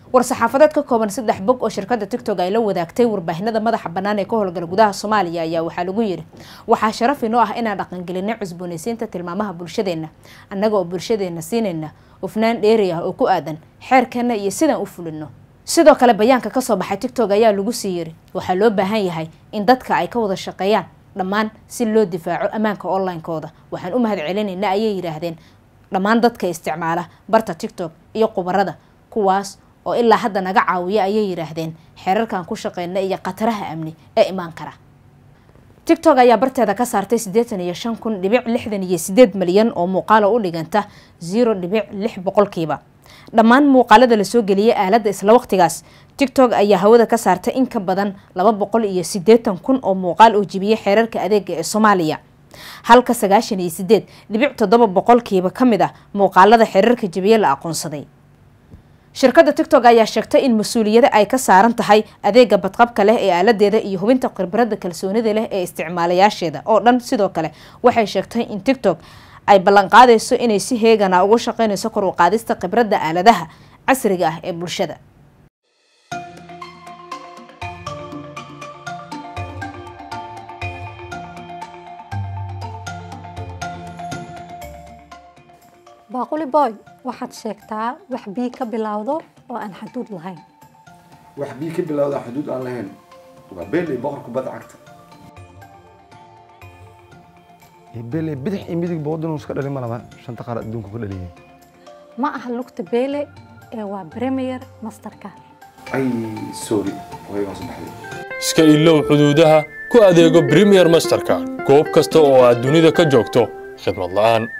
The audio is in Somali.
war-saxaafadeed ka kooban saddex bog oo shirkadda tictok ay la wadaagtay warbaahinada madaxa bannaan ee ka howlgala gudaha soomaaliya ayaa waxaa lagu yidhi waxaa sharaf inoo ah inaan dhaqangelinay cusboonaysiinta tilmaamaha bulshadeenna annaga oo bulshadeenna siinayna hufnaan dheeri ah oo ku aadan xeerkeenna iyo sidaan u fulino sidoo kale bayaanka kasoo baxay tictok ayaa lagu sii yiri waxaa loo baahan yahay in dadka ay ka wada shaqeeyaan dhammaan si loo difaaco ammaanka online-kooda waxaan u mahad celinaynaa ayay yidhaahdeen dhammaan dadka isticmaala barta tictok iyo khubarada kuwaas oo ilaa hadda naga caawiya ayay yidhaahdeen xeerarkan ku shaqeyna iyo khataraha amni ee imaan kara tictok ayaa barteeda ka saartay siddeetan iyo shan kun dhibic lixdan iyo sideed malyan oo muuqaala u dhiganta zero dhibic lix boqolkiiba dhammaan muuqaalada lasoo geliyay aaladda isla waqtigaas tictok ayaa hawada ka saartay in ka badan laba boqol iyo siddeetan kun oo muuqaal oo jibiyay xeerarka adeega ee soomaaliya halka sagaashan iyo sideed dhibic toddoba boqolkiiba ka mid ah muuqaalada xeerarka jibiye la aqoonsaday shirkadda tictok ayaa sheegtay in mas-uuliyada ay ka saaran tahay adeega badqabka leh ee aaladeeda iyo hubinta khibradda kalsoonida leh ee isticmaalayaasheeda oo dhan sidoo kale waxay sheegtay in tictok ay ballanqaadayso inay si heegana uga shaqeynayso kor u qaadista khibradda aaladaha casriga ah ee bulshada baaquli boy waxaad sheegtaa wax bii ka bilowdo oo aan xaduud lahayn wax bii ka bilowda xuduud aan lahayn waa beeley boqor kubadda cagta bele bidix iyo midig boodin iska dhalin ma laba shanta qaar adduunka ka dhaliyay ma aha lugta beele ee waa premier masterka ay sorry waygaan soo baxday iska ilow xuduudaha ku adeego premier masterka goob kasta oo aad dunida ka joogto khidmad la'aan